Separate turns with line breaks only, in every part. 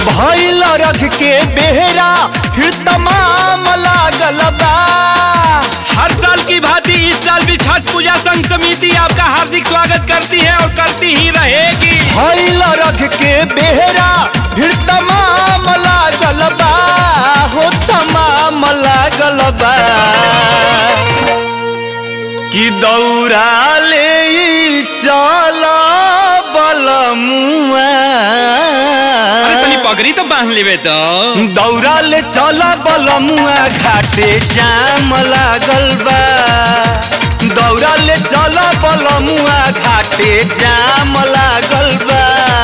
भइल रख के बेहरा फिर तमाम लागल बा
हर साल की भांति इस साल भी छठ पूजा संघ समिति आपका हार्दिक स्वागत करती है और करती ही रहेगी
भइल रख के बेहरा फिर तमाम लागल बा हो तमाम लागल बा कि दौड़ा ले चल बलमुआ
अरे तनी पगड़ी तो बांध लेवे तो
दौड़ा ले चल बलमुआ घाटे जाम लागल बा दौड़ा ले चल बलमुआ घाटे जाम लागल बा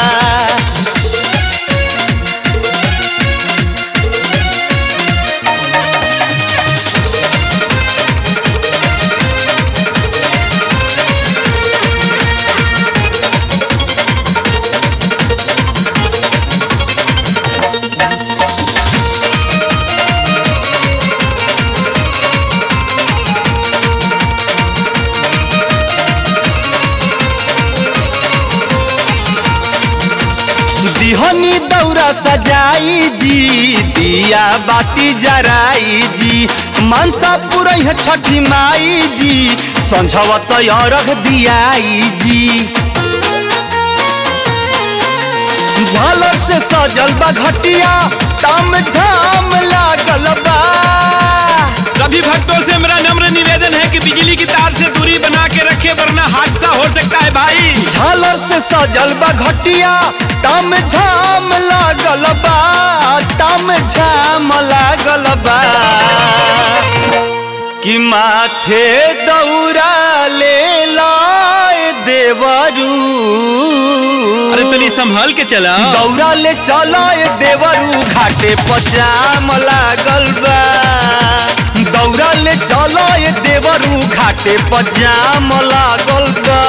दिहनी दौरा सजाई जी दिया बाती जराई जी मनसा पुरई छठी माई जी संझवत अरघ दियाई जी झालर से सजल बा घटिया तम झाम लागल बा
सभी भक्तों से मेरा नम्र निवेदन है कि बिजली की तार से दूरी बना के रखे वरना हादसा हो सकता है भाई
झालर से सजल बा घटिया तम झाम लागल बा तम झाम लागल बा कि माथे दौरा ले लाए देवरू
अरे तनी संभाल के चला
दौरा ले चलाए देवरू घाटे पचाम लागल बा दौरा ले चलाए देवरू घाटे पचाम लागल बा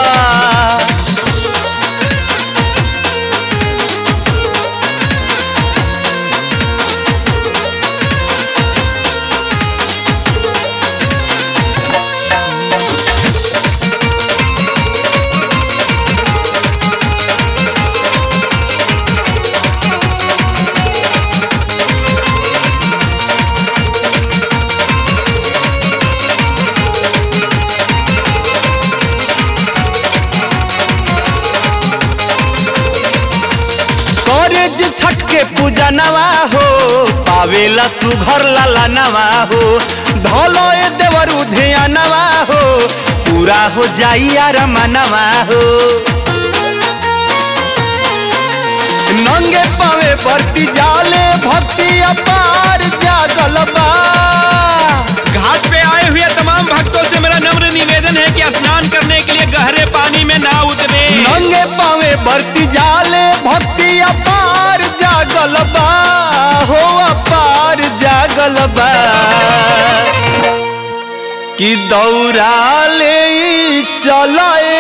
करे जे छठ के पूजा नवा हो पावेला सुघर लाला नवा हो धलो ए देवरू धिया नवा हो पूरा हो जाई यार मनवा हो नंगे पावे बरती जाले भक्ति अपार जागल बा
घाट पे आए हुए तमाम भक्तों से मेरा नम्र निवेदन है कि स्नान करने के लिए गहरे पानी में ना उतरे
नंगे पावे बरती जाले भक्ति अपार जागल बा हो अपार जागल बा कि दौड़ा ले चलाए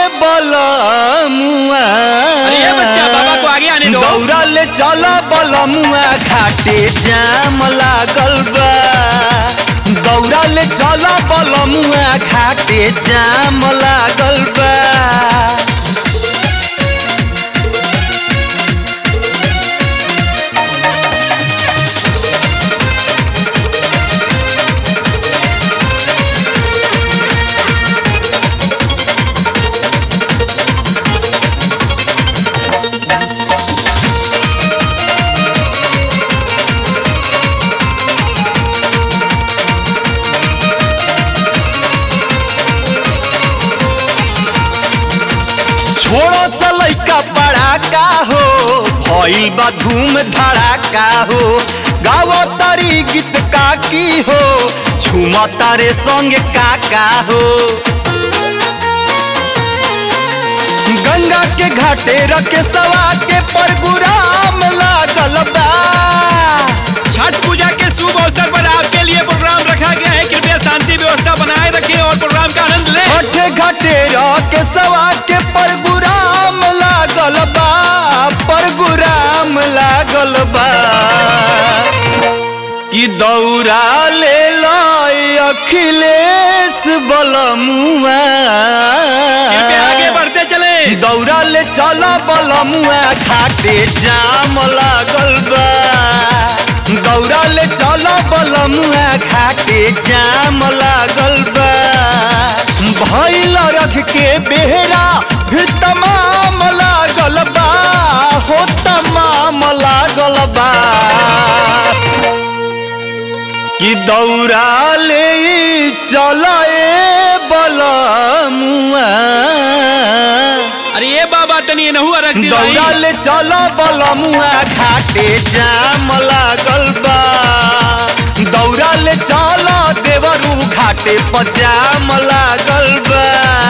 बलमुआ
अरे ये बच्चा, बाबा को आगे आने दो।
दौड़ा ले चला बलमुआ घाटे जाम लागल बा दौड़ा ले चला बलमुआ घाटे जाम लागल बा छोड़ो सा लइका पड़ाका हो भइल बा धूम धड़ाका हो गावो तारी गीत काकी हो झूमा तारे संग काका हो गंगा के घाटे रखे सवा के परगुराम लागल बा
छठ पूजा के शुभ अवसर पर आपके लिए प्रोग्राम रखा गया है कृपया शांति व्यवस्था बनाए रखें और प्रोग्राम का आनंद लें
छठे घाटे के सवा के परगुराम लागल बा परगुराम लागल बा कि दौड़ा ले लय अखिलेश बलमुआ
कृपया आगे बढ़ते चले
दौड़ा ले चल बलमुआ घाटे जाम लागल घाटे जाम लागल बा भैल रख के बेहरा फिर तमाम लागल बा हो तमाम लागल बा कि दौड़ा ले चल बलमुआ
अरे ये बाबा तनी नहुआ रख दी भाई
दौड़ा ले चल बलमुआ घाटे जाम लागल बा दौड़ा ले चल देवरू घाटे पजाम लागल बा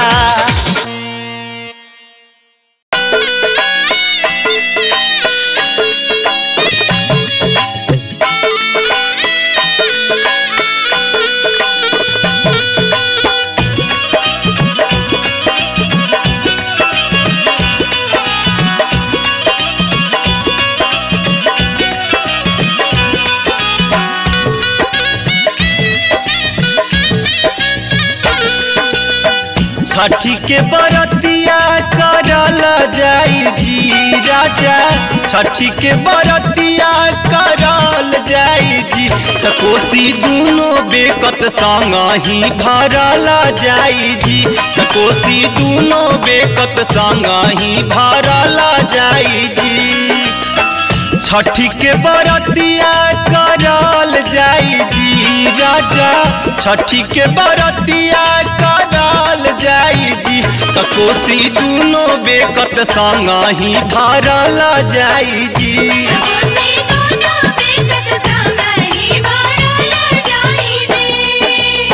छठी के बरतिया करल जाई जी राजा छठी के बरतिया करल जाई जी त कोसी दुनो बेकत संग ही भरल जाई जी त कोसी दुनो बेकत संग ही भरल जाई जी छठी के बरतिया करल जाई जी राजा छठी के बरतिया करल जाई जी त कोसी दुनो बेकत संग ही भरल जाई जी
कोसी दोनों बेकत संग ही भरल जाई दे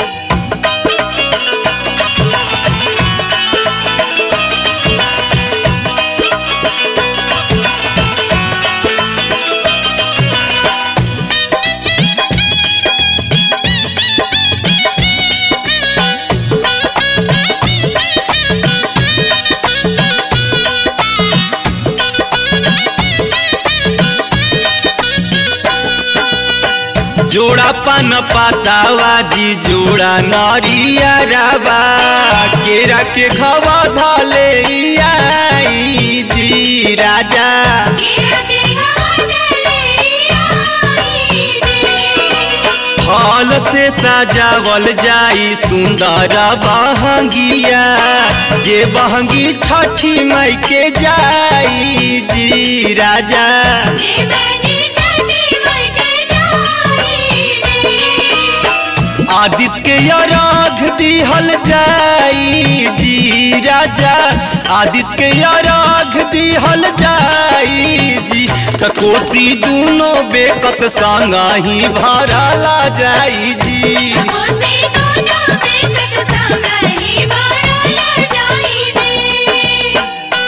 जोड़ा पान पातावा जी जोड़ा नरिया राबा केरा के खवा धले आई जी राजा
केरा के घाटले आई दे
फल से सजावल जाई सुंदर बहंगिया जे बहंगी छठी माई के जाई जी राजा
जे बनी छठी माई के जाई दे
आदित्य के अरघ दिहल जाई जी राजा आदित्य के अरघ दिहल जाई जी त कोसी दुनो बेकत संग ही भरला जाई जी
कोसी दोनों बेकत संग ही भरल जाई दे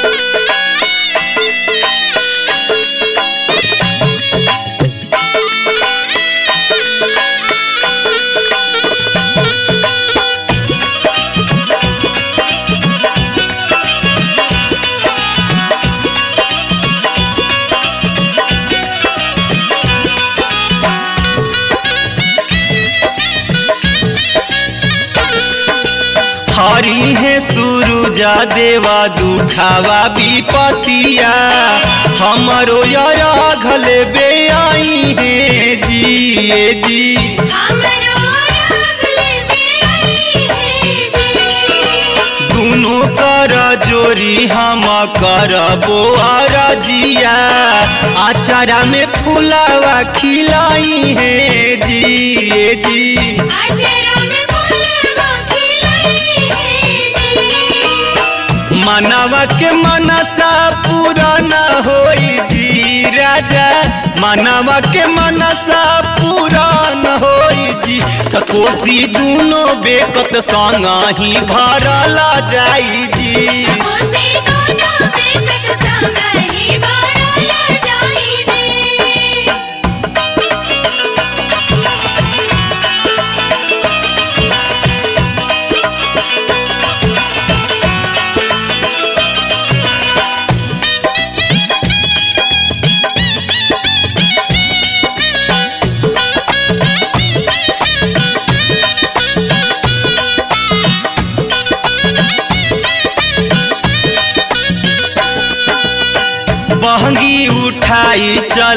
हरी है सुरुजा देवा दुखावा विपतिया हमरो अरघ लेबे आई है जी ए जी
हमरो अगले बेई है जी
दुनो कर जोरी हम करबो अरजिया आचारा में फुलावा खिलाई है जी ए जी
अजरा में फूलवा खिलाई है जी
मनवा के मनसा पूरा न होई जी राजा मनवा के मनसा पूरा न होई जी त कोसी दुनो बेकत संग ही भरला जाई जी
कोसी दोनों बेकत संग ही भरल जाई दे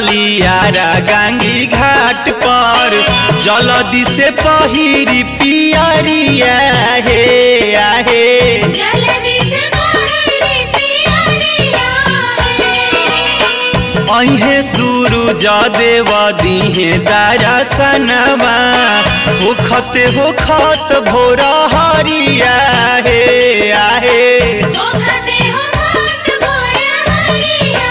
चलियारा गांगी घाट पर जलदी से पहिरी पियरिया हे आहे
जल्दी से मोहरे पियरिया है
अहे सूरज देव दिहे दरसनवा होखते होखत भोर हरिया हे आहे
ओखते हो घाट मोर हरिया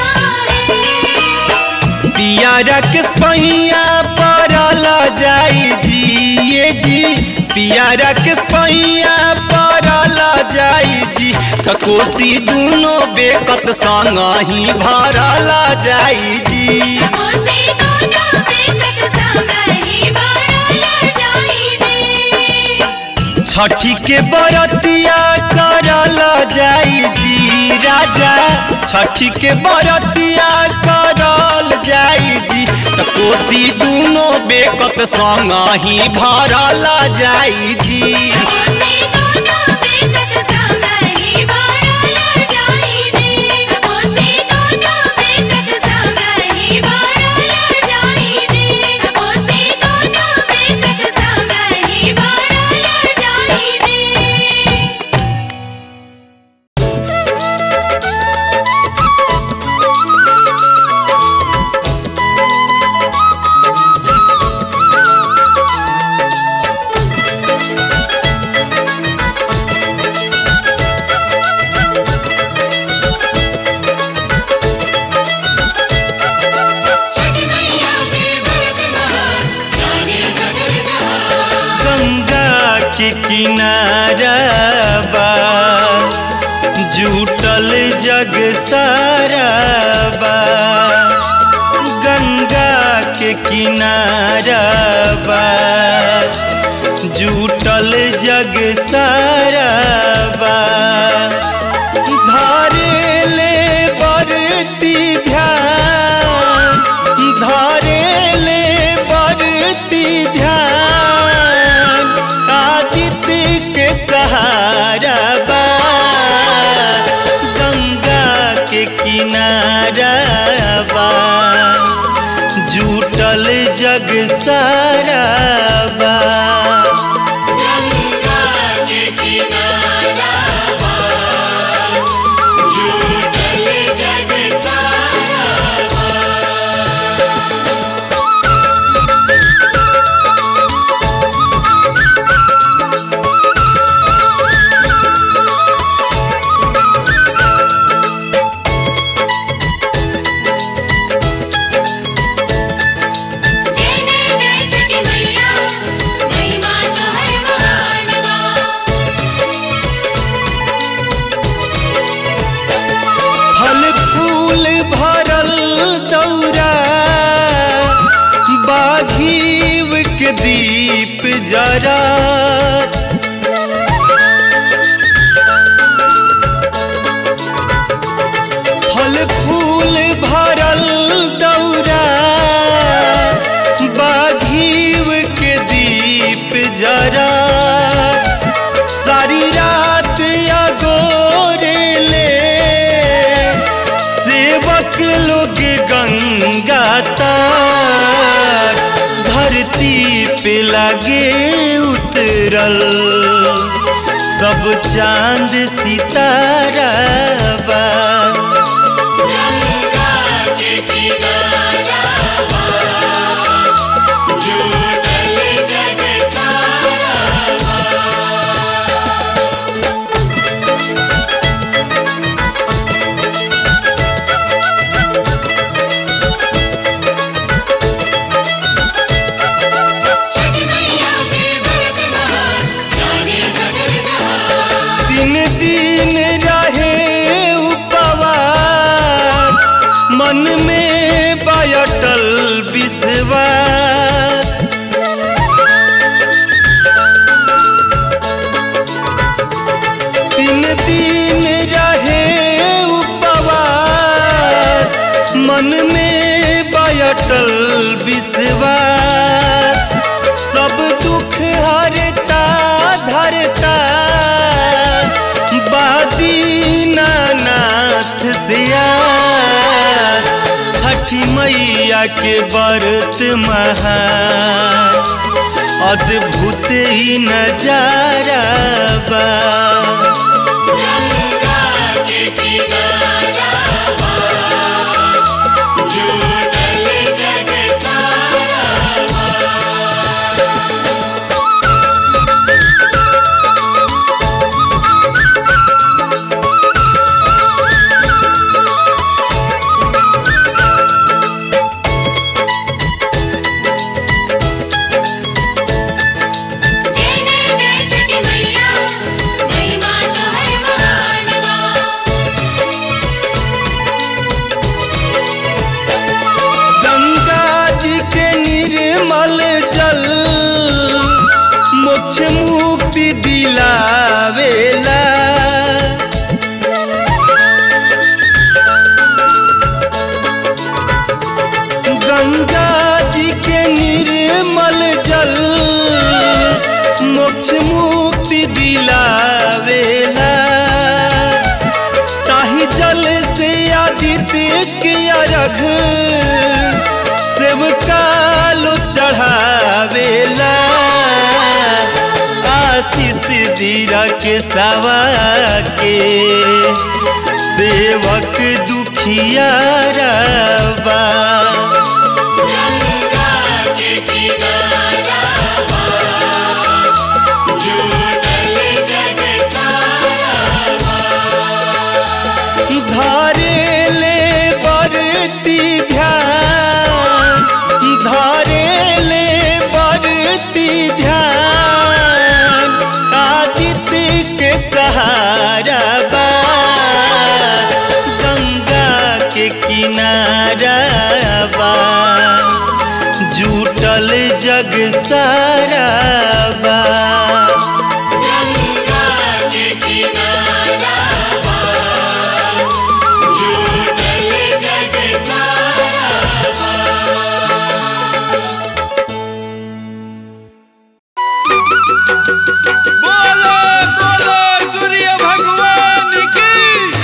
है
पियारा के पैया परल जाई जी ये जी पियारा के पैया परल जाई जी त कोसी दुनो बेकत संग ही भरल जाई जी
कोसे दोनों बेकत संग ही बारल जाई दे
छठी के बरतिया करल जाई जी राजा छठी के बरतिया करल जाई जी त कोसी दुनो बेकत संग ही भरल जाई जी
कोसे दोनों बेकत संग ही बारल जाई दे कोसे दोनों बेकत संग ही बारल जाई दे कोसे दोनों बेकत संग ही बारल जाई दे
गंगा के किनारा बा जुटल जग सारा बा गंगा के किनारा बा जुटल जग सारा बा धारे ले बरती ध्यान धारे ले बरती ध्यान आदित्य के सहारा बा गंगा के किनारा बा जुटल जग सारा बा
जय जय जय छठी मैया महिमा तोहर महान बा
फल फूल भरल दौरा बाघीव के दीप जरा फल फूल भरल दौरा बाघीव के दीप जरा सारी रात अगोरे ले सेवक लोग गंगा तार धरती पे लगे उतरल सब चांद सितारा बा दिन दिन रहे उपवास मन में बयटल विश्वास दिन दिन रहे उपवास मन में बयटल विश्वास सब दुख हरता धरता बादीनानाथ से आस छठी मैया मैया के बरत महान अद्भुत ही नजारा बा
जय जय जय छठी मैया महिमा तोहर महान बा
गंगा जी के निर्मल जल मोक्ष मुक्ति दिलावेला गंगा जी के निर्मल जल मोक्ष मुक्ति दिलावेला ताही जल से आदित्य के अर्घ शिव कालो चढ़ावेला आशीष दीरा के सवा के सेवक दुखियारा बा धारे ले बरती ध्यान धारे ले बरती ध्यान आदित्य के सहारा बा गंगा के किनारा बा जुटल जग सारा बा
बोलो बोलो सूर्य भगवान की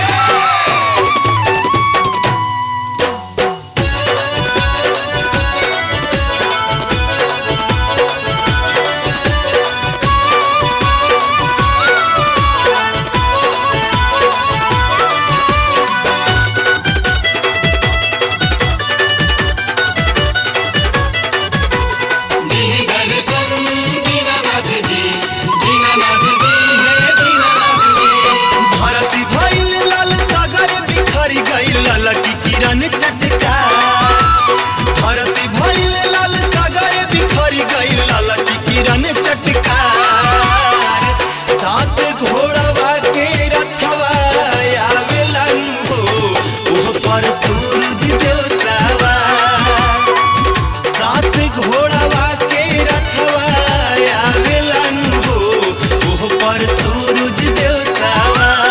भारती भइल लाल सागर बिखरी गइल ललकी किरण चटका भारती भइल लाल सागर बिखरी गइल ललकी किरण चटका सात घोड़वा के रथवा आवेलन हो ओह पर सूरज देव सवार सात घोड़वा के रथवा आवेलन हो ओह पर सूरज देव सवार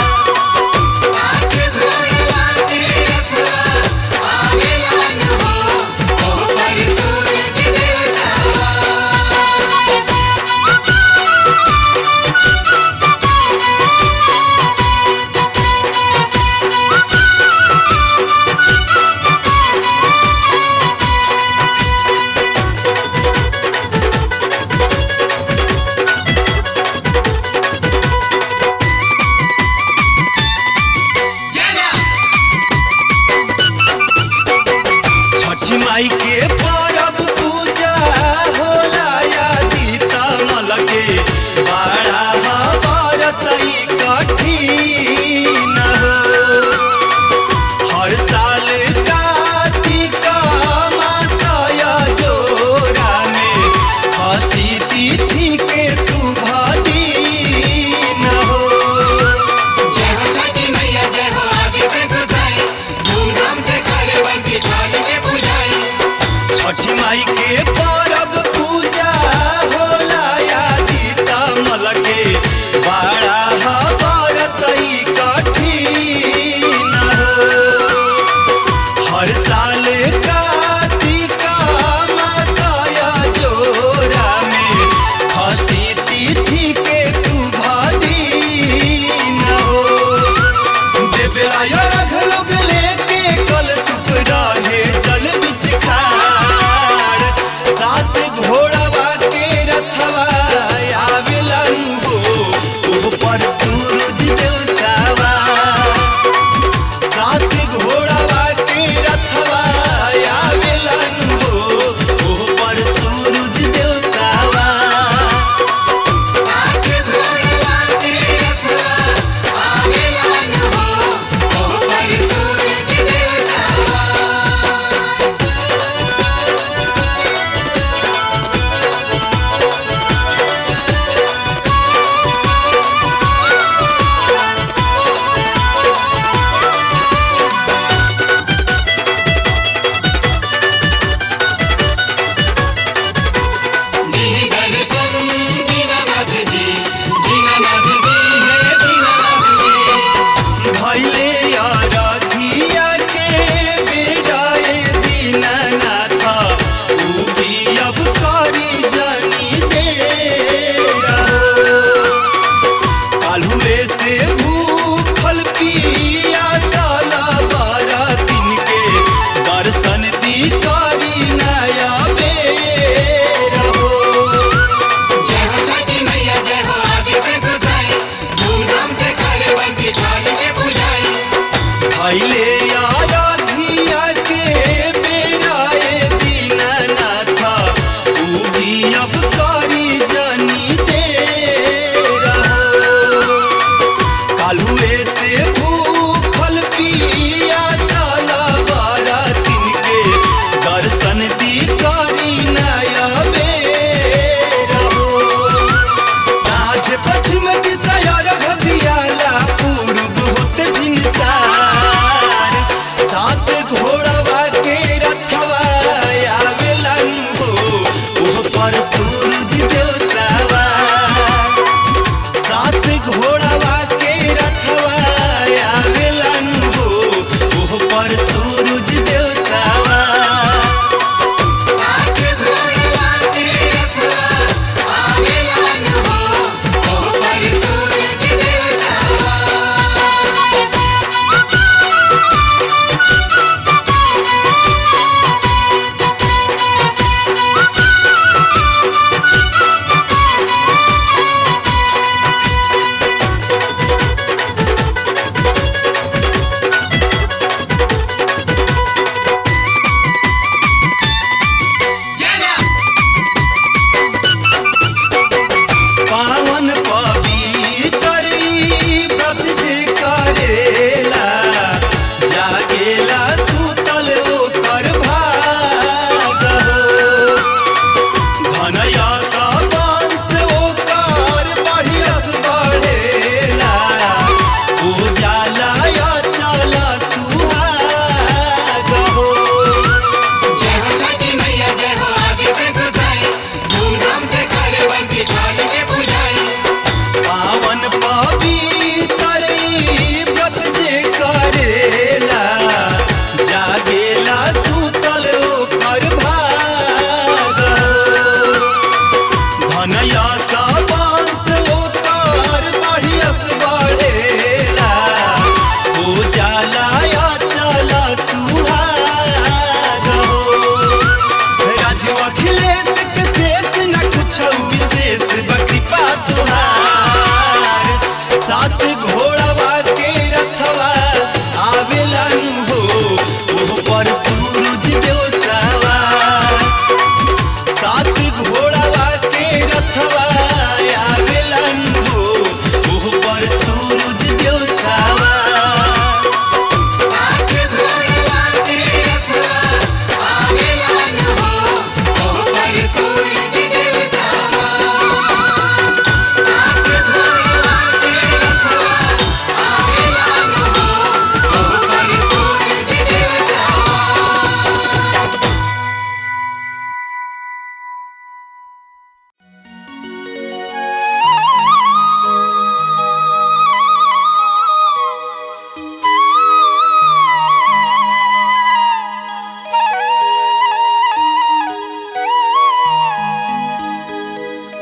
छठी माई के परब पूजा होला यादी तमल के बड़ा बरतई कठिन हो हर साल कार्तिक मासय जोरा में षष्ठी तिथि के शुभ दिन हो छठी माई के परब पूजा होला यादी तमल के बड़ा बरतई कठिन हो हर साल कार्तिक मासय जोरा में षष्ठी तिथि के शुभ दिन हो देवराय रघ लोग लेके कल सुप रहे जल बिच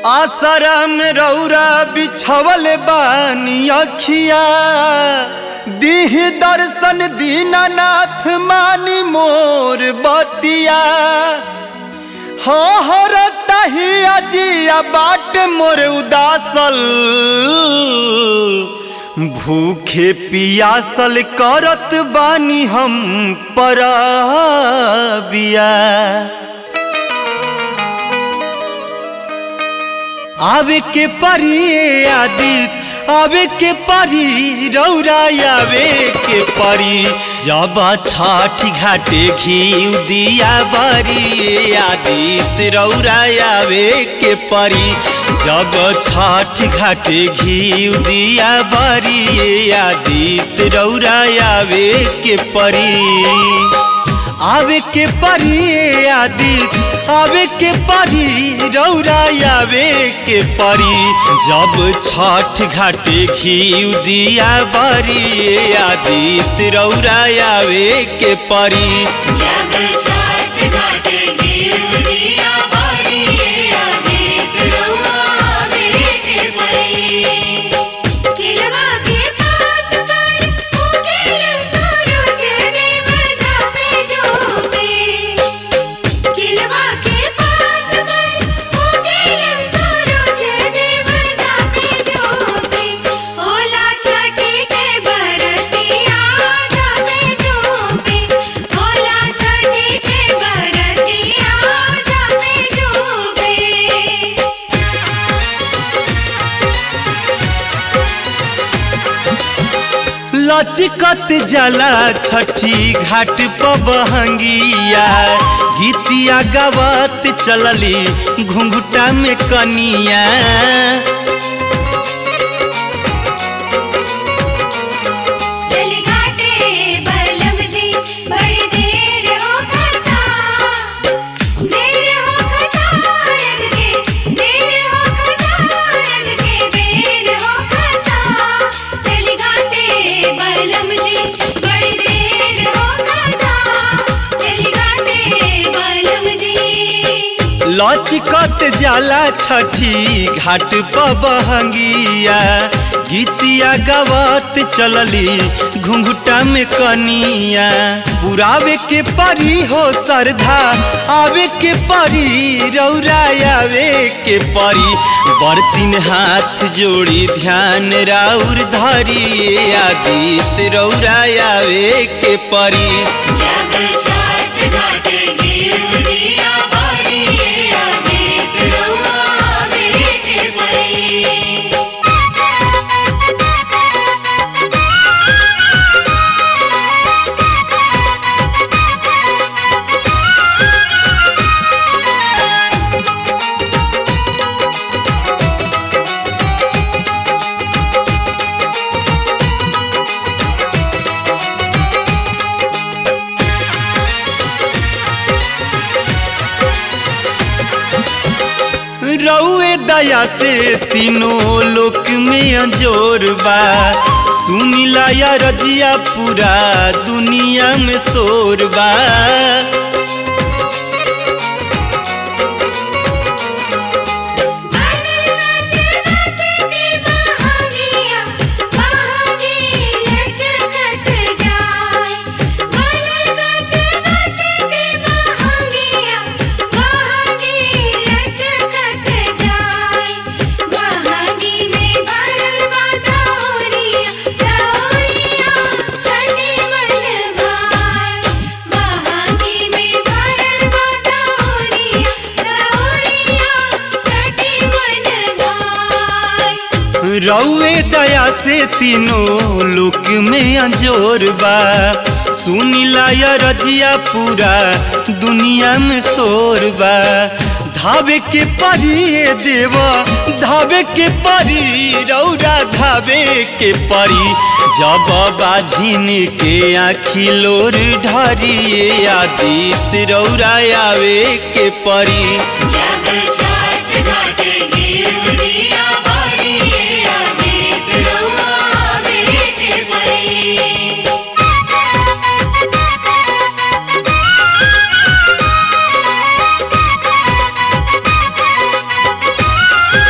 आसरा में रौरा बिछवल बानी अखिया दीह दर्शन दीनानाथ मानी मोर बतिया हो हो रही अजिया बाट मोर उदासल भूखे पियासल करत बानी हम परबिया आवे के परी आदित आवे के परी रौरा आवे के परी जब छठ घाटे घी दिया बरी आदित रौरा आवे के परी जब छठ घाटे घी दिया बरी आदित रौरा आवे के परी आवे के परी आदित आवे के परी रौरा आवे के परी जब छठ घाटे घी दिया बरी आदित रौरा आवे के परी
जब छठ घाटे गिर दिया बारी आदित रउआवे के परी चिलवा के पात पर उगेल सूरज देव जापे जोपे चिलवा के पात पर उगेल सूरज देव जापे जोपे होला छठी के बरतिया जापे जोपे होला छठी के बरतिया जापे जोपे
लचकत जला छठी घाट पबहंगिया गीतिया गवत चलली घुंघुटा में कनिया
चली घाटे बलम जी बड़ी देर हो खता देर हो खता रंग के देर हो खता रंग के बेर हो खता चली घाटे बलम जी बड़ी देर हो खता चली घाटे बलम जी
लचकत जाला छठी घाट पबहंगिया गीतिया गवत चलली घुंघुटा में कनिया पुरावे के परी हो सरधा आवे के परी रौरा आवे के परी बर्तिन हाथ जोड़ी ध्यान राउर धरी आदित रौरा आवे के परी
जब छठ घाटे गिर दिया बारी आदित रउआवे के परी
रउए दया से तीनों लोक में अंजोर बा सुनिला या रजिया पूरा दुनिया में शोर बा
बनल नाच बस के बहागिया बहागी लचकत जाय बनल नाच बस के बहागिया बहागी लचकत जाय बहागी में भरल बा दौरिया दौरिया छठी मन भाय बहागी में भरल बा दौरिया दौरिया छठी मन भाय
रउए दया से तीनों लोक में अंजोर बा सुनिला या रजिया पूरा दुनिया में शोर बा धावे के परी ए देवा धावे के परी रौरा धावे के परी जब बाझिन के आखी लोर ढरी आदित रौरा आवे के परी
जब छठ घाटे गिर दिया बारी आदित रउआवे के परी
रे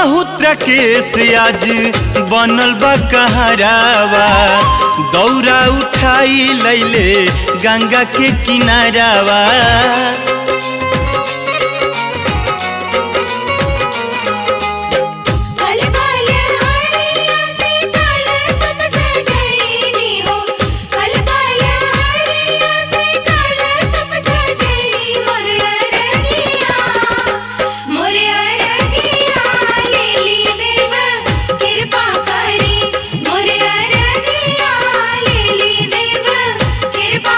समहुद्र केस आज बनल बा कहरावा दौरा उठाई लैले गंगा के किनारावा
कल काल हरिया से काल सुख सजैनी हो कल काल हरिया से काल सुख सजैनी मोर अरगिया मोर अरगिया लेली देव कृपा करी मोर अरगिया लेली देव कृपा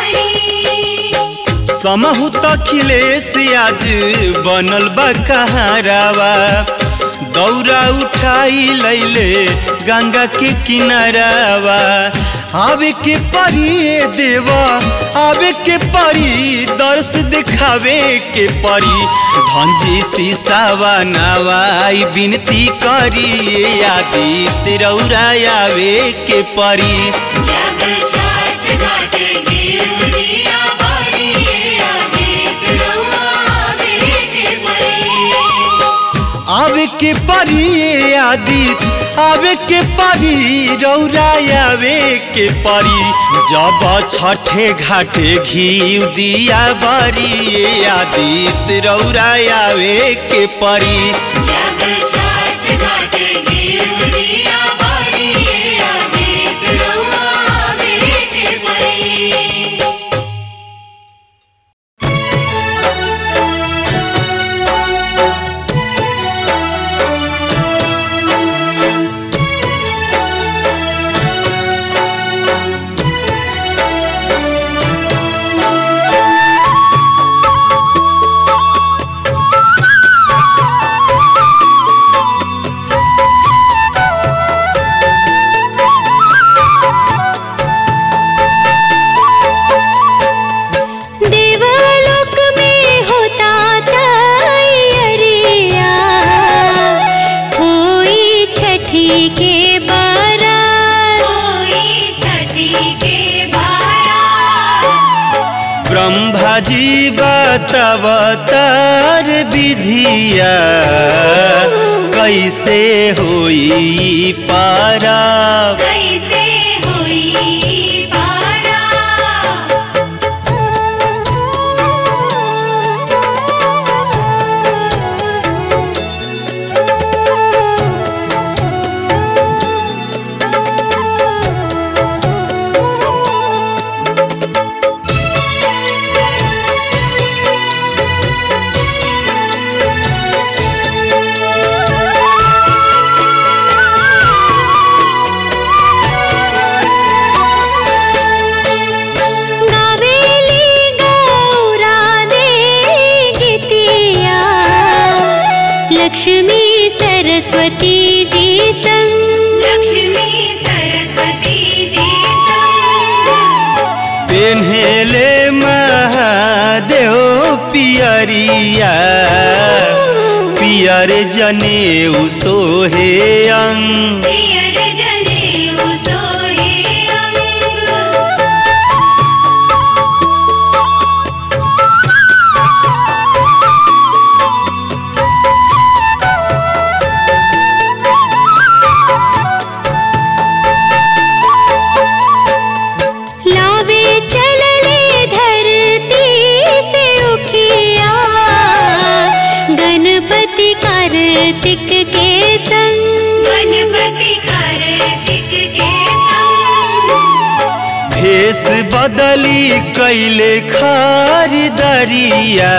करी
समहुत अखिलेश आज बनल बा कहरावा दौरा उठाई लैले गंगा के किनारावा आवे के परी ए देवा आवे के परी दर्श दिखावे के परी भंजी सीसावा नवाई बिनती करी ए आदित्य रौरा आवे के परी
जब छठ घाट गिरदिया बारी आदित रउआ बेटे परी
आवे के परी ए आदित आवे के परी रौरा आवे के परी जब छठे घाटे घी दिया बरी ए आदित रौरा आवे के परी
जब छठ घाट गिरदिया बारी आदित रउआ बेटे परी
देवलोक में होता तैयारिया होई छठी के बारात
कोई छठी के बारा
ब्रह्मा जी बतवतार विधिया कैसे होई पारा
कैसे हुई पारा
गावेली गौरा दे गीतिया लक्ष्मी सरस्वती जी संग
लक्ष्मी सरस्वती जी संग
पेन्हेले महादेव पियरिया पियर जने सोहे अंग
पियर जनेऊ सोहे अंग
लावे चलले धरती से उखिया गणपति कार्तिक के संग
गणपति कार्तिक के संग
भेष बदली कैले खरीदरिया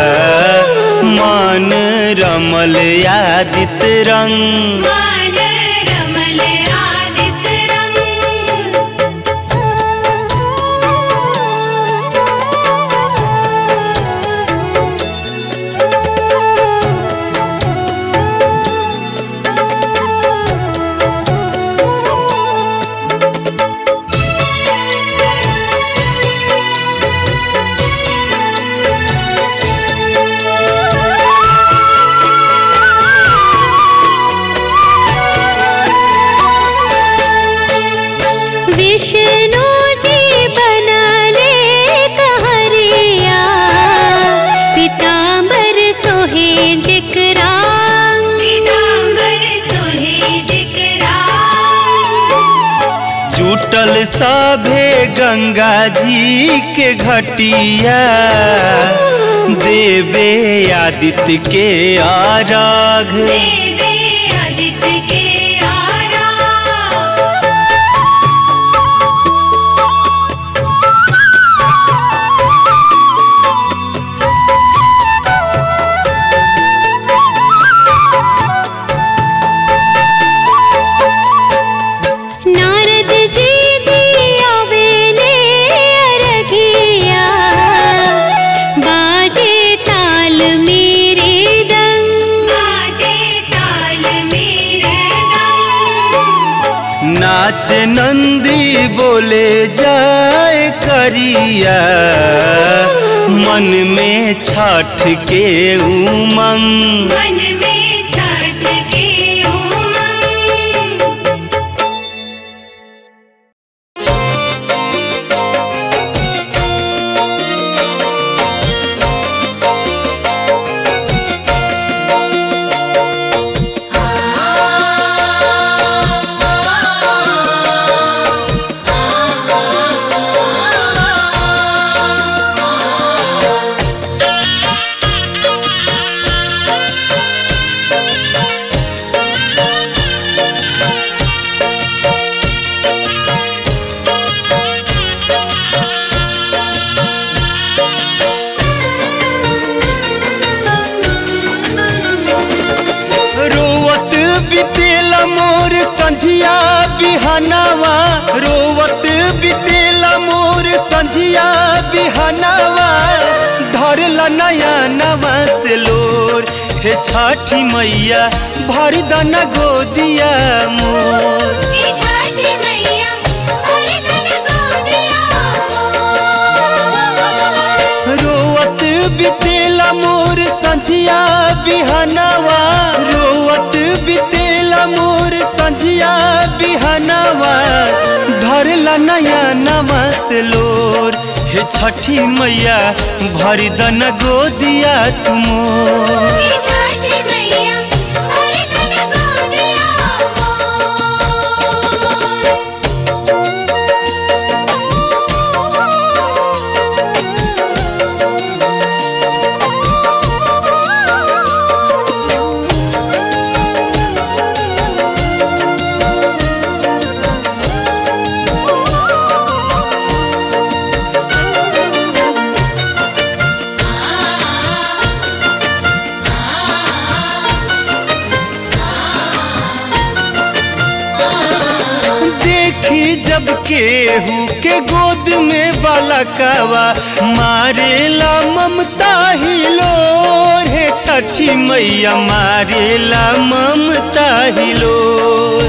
मन रमल यादित रंग
मान रमल आदित रंग
ला
सभे गंगा जी के घटिया देवे आदित्य के आराघ
देवे आदित्य के आरा
नारद जी दिया वेले अरघिया बाजे ताल मेरे दंग
बाजे ताल मेरे दम
नाच नंदी बोले जाए करिया मन में छठ के उमंग
मन में छठ के उमंग
रोवत बितेला मोर संझिया बिहनावा रोवत बितेला मोर संझिया बिहनावा धरला नया नवा से लोर हे छठी मैया भर दना गोदिया मोर
हे छठ मैया हरे धन गोदिया
रोवत बितेला मोर संझिया बिहनावा रोवत बितेला मोर संझिया बिहनावा धरला नया नवा से लोर हे छठी मैया भरी दन गोदिया तुमोर
हे छठ मैया हरे धन गोदिया
देखी जब केहू के गोद में बालकवा मारेला ममता ही लोर हे छठी मैया मारेला ममता ही लोर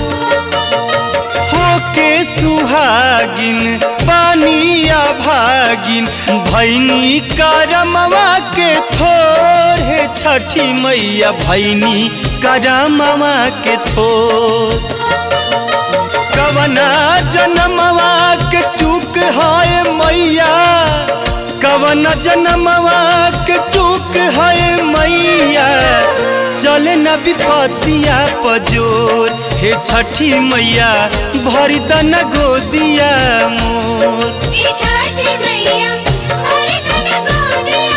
होके सुहागिन पानिया भागिन भैनी करमवा के थोर हे छठी मैया भैनी करमवा के थोर कवना जनमवा के चूक है मैया कवना जनमवा के चूक है मैया चल न विपतिया पजोर हे छठी मैया भर दन गोदिया मोर
हे छठ मैया हरे धन गोदिया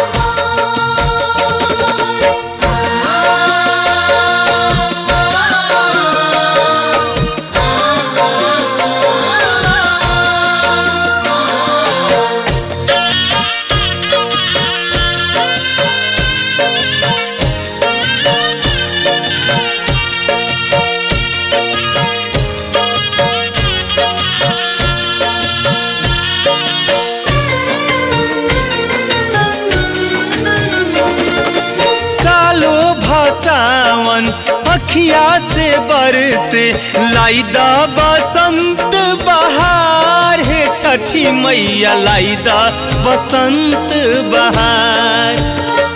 सालो भसावन अखिया से बरसे लाइदा बसंत बहार हे छठी मैया लाइदा बसंत बहार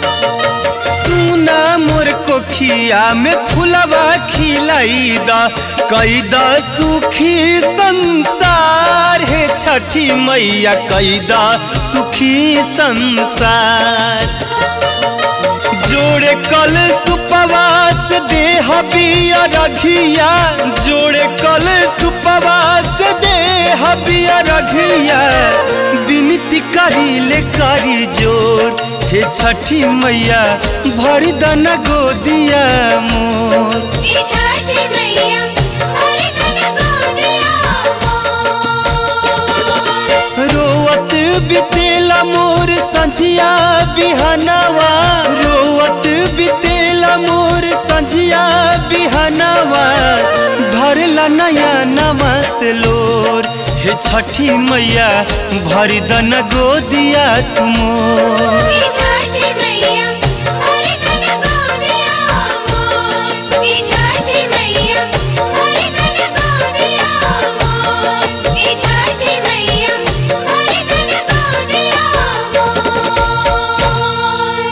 सुना मोर कोखिया में फुलवा खिलाइदा कैदा सुखी संसार हे छठी मैया कैदा सुखी संसार जोड़े कल सुप सुपवास देह बिया रघिया जोड़े कल सुपवास देह बिया रघिया विनती करिले करी जोर हे छठी मैया भर दन गोदिया मोर
ये छठी मैया हरे तन गोदिया मोर
रोवत बितेला मोर संझिया बिहनवा रोवत बितेला मोर संझिया बिहनवा भरला नया नवा से लोर हे छठी मैया भरी दन गोदिया तुमोर
ये छठी मैया हरे तन गोदिया मोर ये छठी मैया हरे तन गोदिया मोर ये छठी मैया हरे तन गोदिया मोर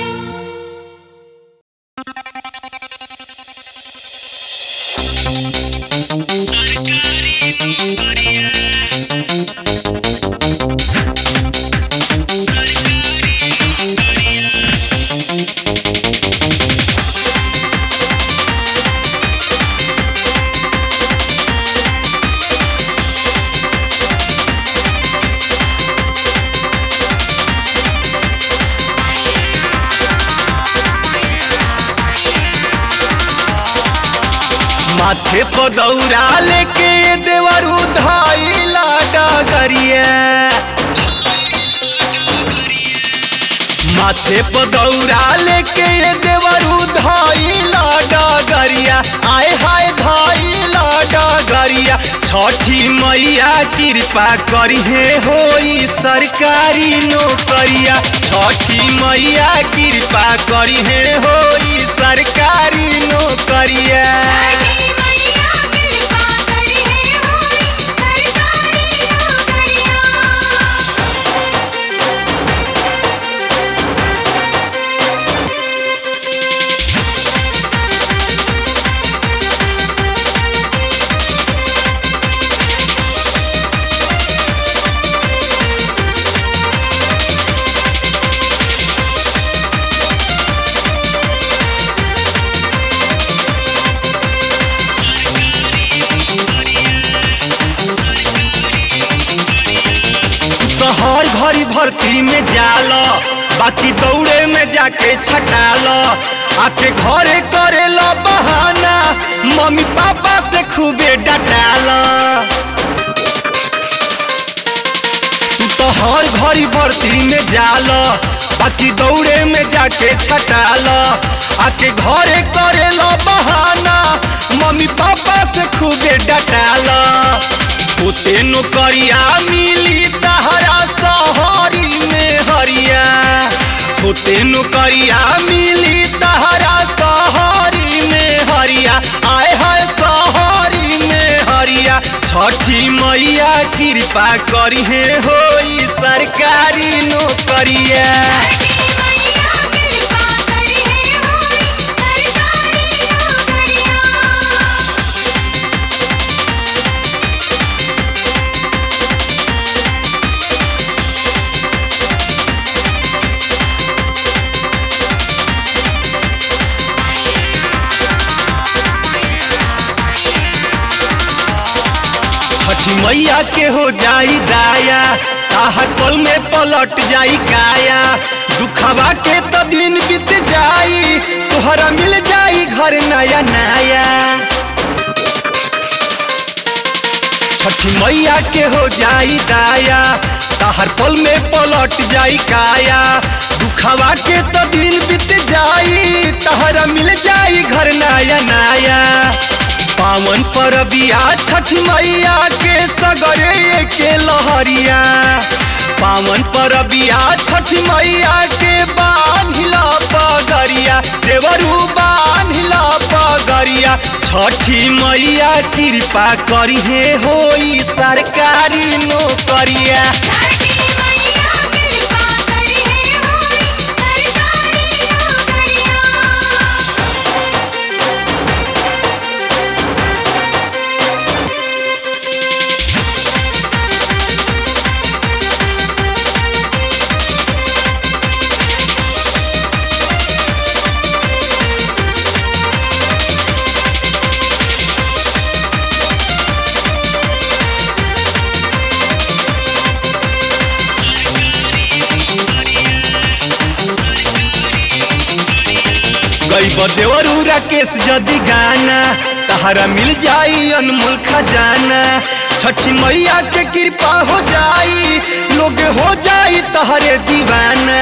माथे पर दौरा लेके देवर उधाइला डगरिया माथे पर दौरा लेके देवर उधाइला डगरिया आए हाय धाइला डगरिया छठी मैया कृपा करी हे होई सरकारी नौकरिया छठी मैया कृपा करी हे होई सरकारी नौकरिया
छठी मैया कृपा करी है होई सरकारी नौकरिया
तो हर घड़ी भर्ती में जाल बाकी दौड़े में जाके छटाल आके घरे करे लो बहाना मम्मी पापा से खूबे डटाल तू तो हर घड़ी भर्ती में जाल बाकी दौड़े में जाके छटाल आके घरे करे लो बहाना मम्मी पापा से खूबे डटाल ओते नौकरिया मिली तहरा सहरी में हरिया ओते नौकरिया मिली तहरा सहरी में हरिया आए हाय सहरी में हरिया छठी मैया कृपा करी हे होई सरकारी नौकरिया
छठी मैया कृपा करी है होई सरकारी नौकरिया
छठी मैया के हो जाई दाया ताहर पल में पलट जाई काया दुखवा के तो दिन बीत जाई तोहरा मिल जाई घर नया नया छठी मैया के हो जाई दाया ताहर पल में पलट जाई काया दुखवा के तो दिन बीत जाई तहरा मिल जाई घर नया नया पावन परबिया छठ मैया के सगरे के लहरिया पावन परबिया छठ मैया के बान्हिला पगरिया देवरू बान्हिला पगरिया छठी मैया कृपा करी हे होई सरकारी नौकरिया
छठी मैया कृपा करी है होई सरकारी नौकरिया
छठी गई देवरू राकेश जदि गाना तहरा मिल जाई अनमोल खजाना छठी मैया के कृपा हो जाई लोग हो जाई तहरे दीवाना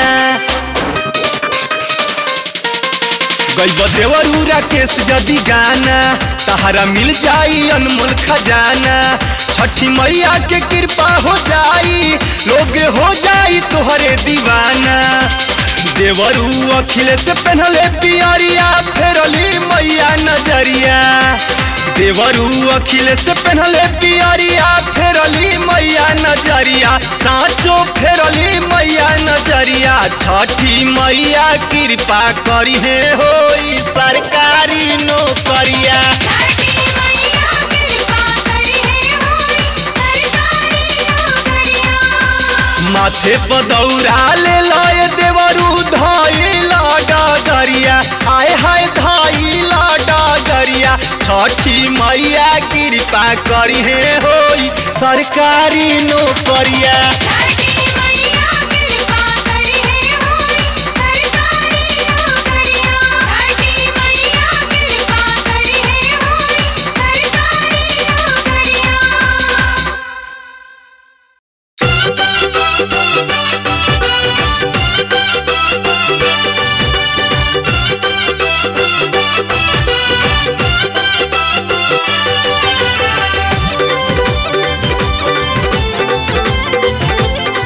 गई देवरू राकेश जदि गाना तहरा मिल जाई अनमोल खजाना छठी मैया के कृपा हो जाई लोग हो जाई तोहरे दीवाना देवरू अखिलेश पहनले पियरिया फेरली मैया नजरिया देवरू अखिलेश पहनले पियरिया फेरली मैया नजरिया साचो फेरली मैया नजरिया छठी मैया कृपा करी हे होई सरकारी नौकरिया
छठी मैया कृपा करी है होई सरकारी नौकरिया
माथे पर दौड़ा ले लाए देवरू धाई लाडा गरिया आय हाय धाई लाडा गरिया छठी मैया कृपा करी हे होई सरकारी नौकरिया
छठी मैया कृपा करी है होई सरकारी नौकरिया छठी मैया कृपा करी है होई सरकारी नौकरिया
छठी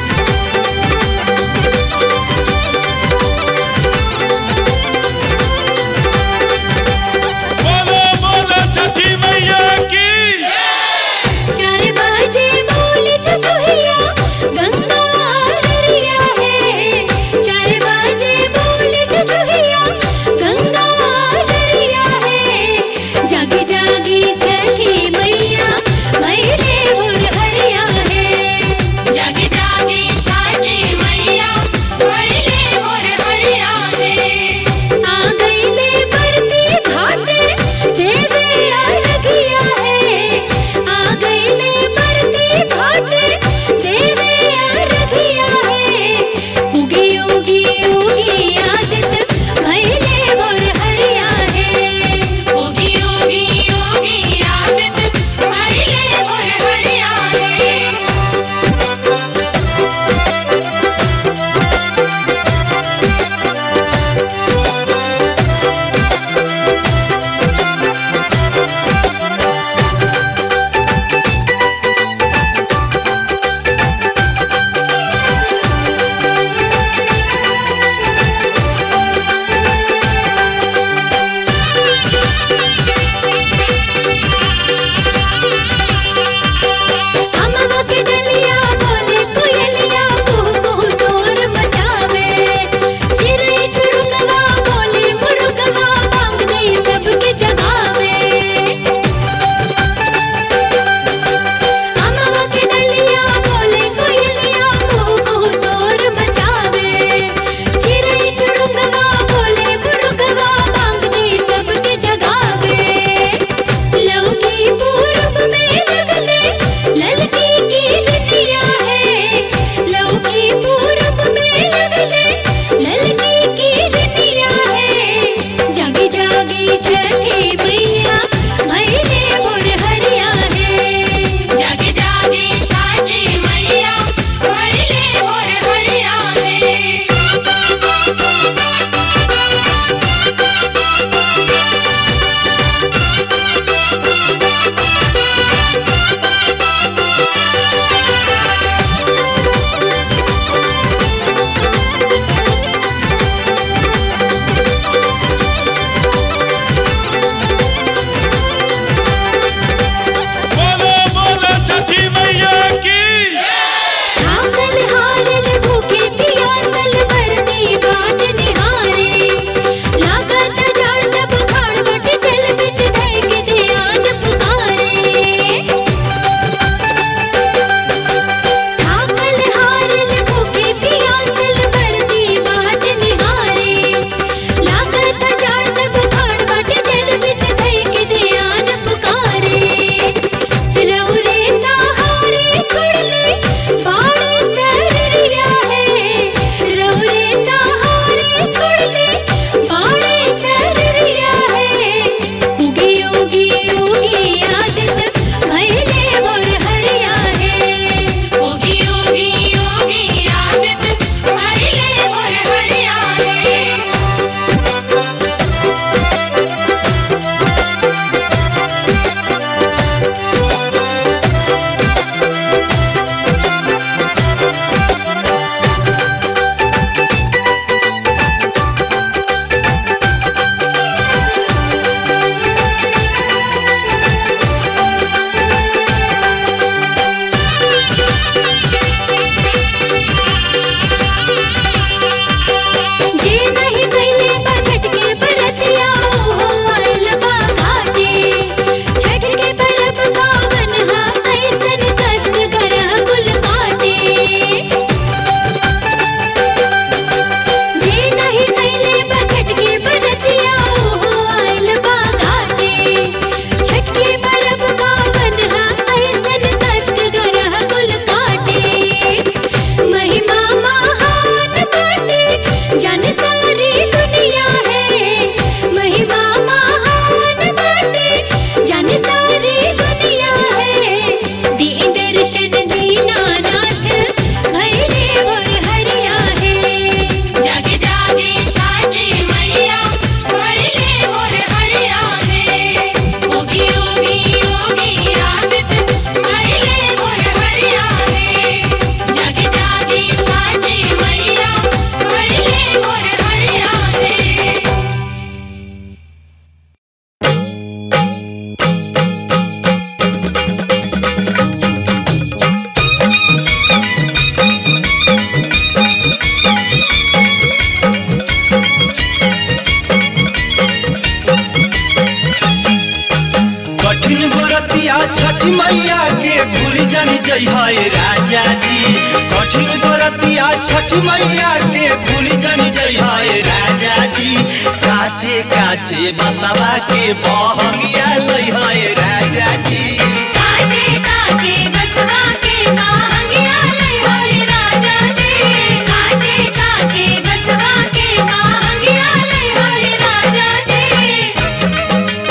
छठ मैया के भूल जन जइहाए राजा जी काचे काचे बसवा के बहंगिया लइहाए राजा जी
काचे काचे बसवा के मांगिया ले होए राजा जी काचे काचे बसवा के मांगिया ले होए राजा जी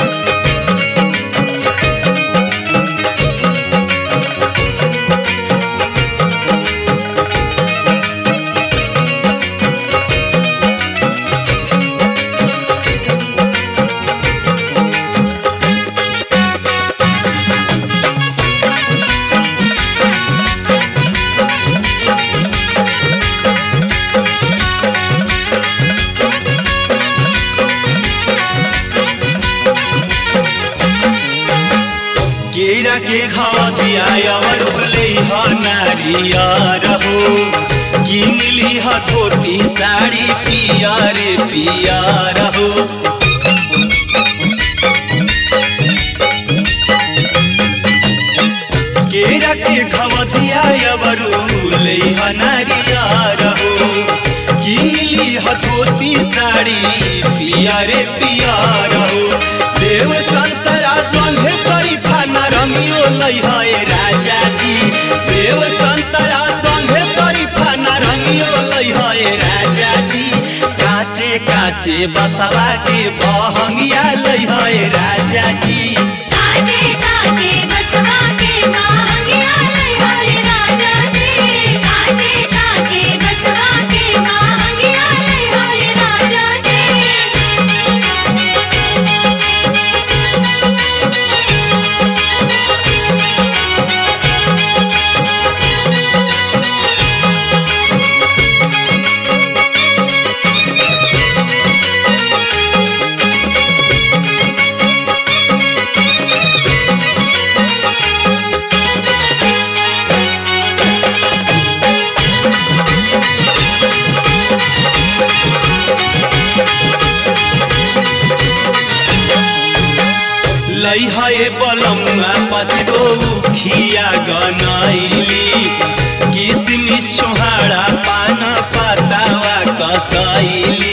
केरा के घाधिया अवर भले ह नारिया रहो किन ली ह धोती साड़ी पिया रे पिया रहो केरा के घवधिया अवर ले ह नारिया रहो किन ली ह धोती साड़ी पिया रे पिया रहो सेव संतरा संगे शरीफा नारंगियो लई है राजा जी सेव संतरा संगे शरीफा नारंगियो लई है राजा जी काचे काचे बसवा के बहंगिया लई है राजा जी
काचे काचे बसवा के मांगिया ले होए राजा जी काचे काचे बसवा के मांगिया ले होए राजा
लई है बलमुआ पचगो खिया गनैली किसमिस छोहाड़ा पान पतावा कसैली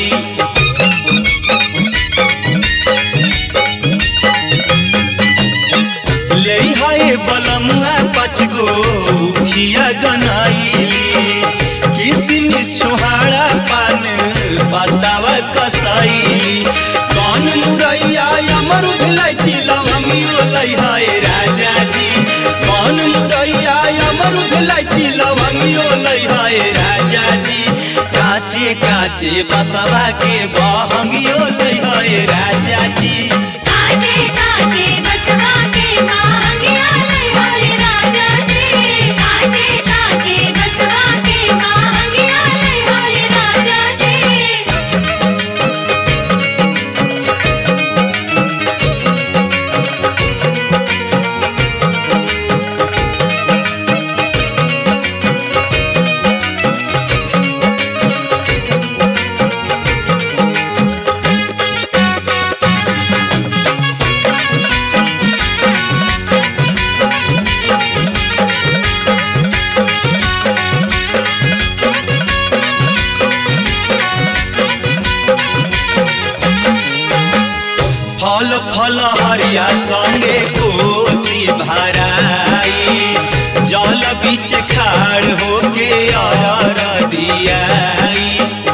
ले है बलमुआ पचगो खिया गनैली किसमिस छोहाड़ा पान पतावा कसैली कौन मुरैया अमरुद लैची लवंगियो लै है राजा जी कौन मुरैया अमरुद लैची लवंगियो लै है राजा जी काचे काचे बसवा के बहंगियो लै है राजा जी
काचे काचे बसवा के मांगिया ले होए राजा जी काचे काचे बसवा के मांगिया ले होए राजा जी
फल फल हरिया संगे कोसी भराई जल बीच खाड़ होके अरर दियाई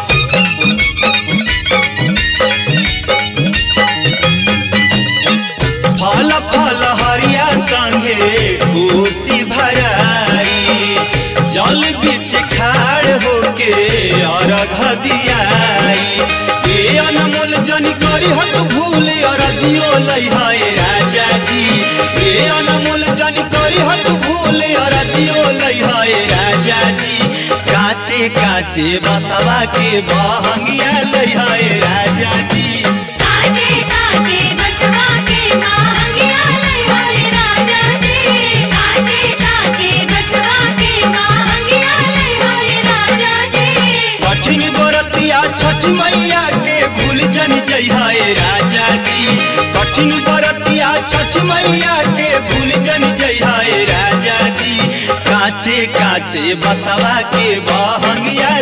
फल फल हरिया संगे कोसी भराई जल बीच खाड़ होके अरघ दियाई ए अनमोल जनी करी हत भूल अरजियो लई है राजा जी ए अनमोल जनी करी हत भूल अरजियो लई है राजा जी काचे काचे बसवा के बहंगिया लई है राजा जी
काचे काचे बसवा के मांगिया ले होए राजा जी काचे काचे बसवा के मांगिया ले होए राजा जी
कठिन बरतिया छठ मैया के भूल जन जइहाए राजा जी कठिन बरतिया छठ मैया के भूल जन जइहाए राजा जी काचे काचे बसवा के बहंगिया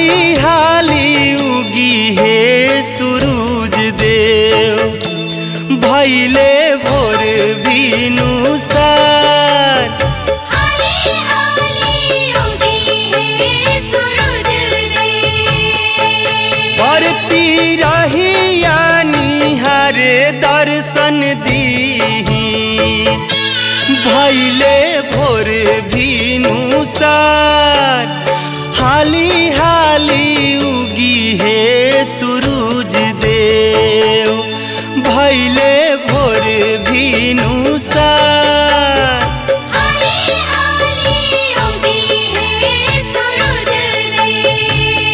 हाली हाली उगी हे सूरज देव भैले भोर भीनु सार
हाली हाली उगी है सूरज देव
बरती रहिया निहारे दर्शन दीही भैले भोर भीनु सार हाली हाली उगी हे सूरज देव भैले भोर भीनु सार
हाली हाली उगी है सूरज देव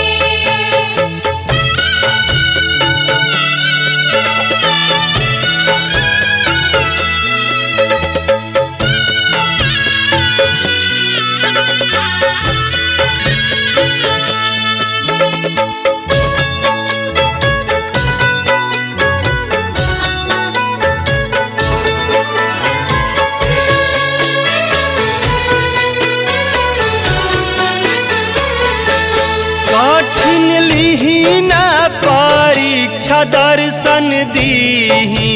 कठिन लिहिना परीक्षा दर्शन दीही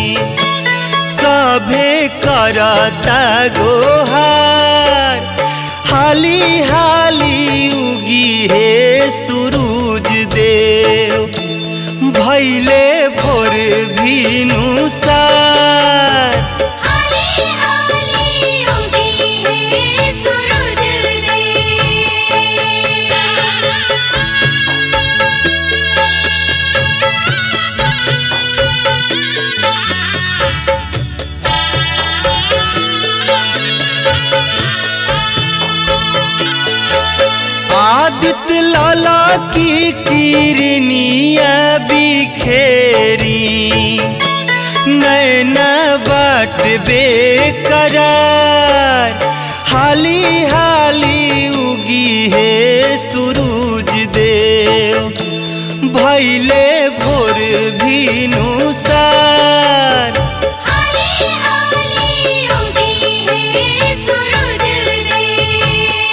सभे करता गोहार हाली हाली उगी हे सूरज देव भैले भोर भीनु सार
हाली हाली उगी है सूरज देव
आदित्य लाला की किरनिया बिखेरी नैना बाट बेकरार हाली हाली उगी हे सूरज देव भैले भोर भीनु सार
हाली हाली उगी है सूरज देव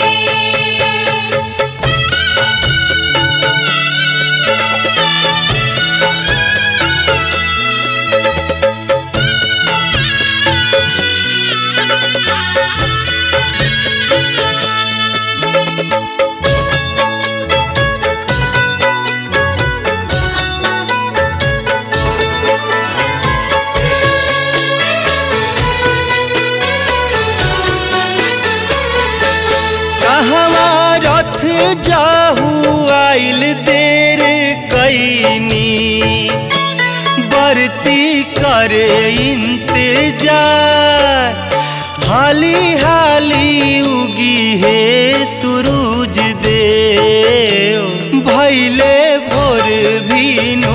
कहवा रथ जाहू आइल देर कैनी बरती करे इंतजार हाली हाली उगी हे सूरज देव भैले भोर भीनु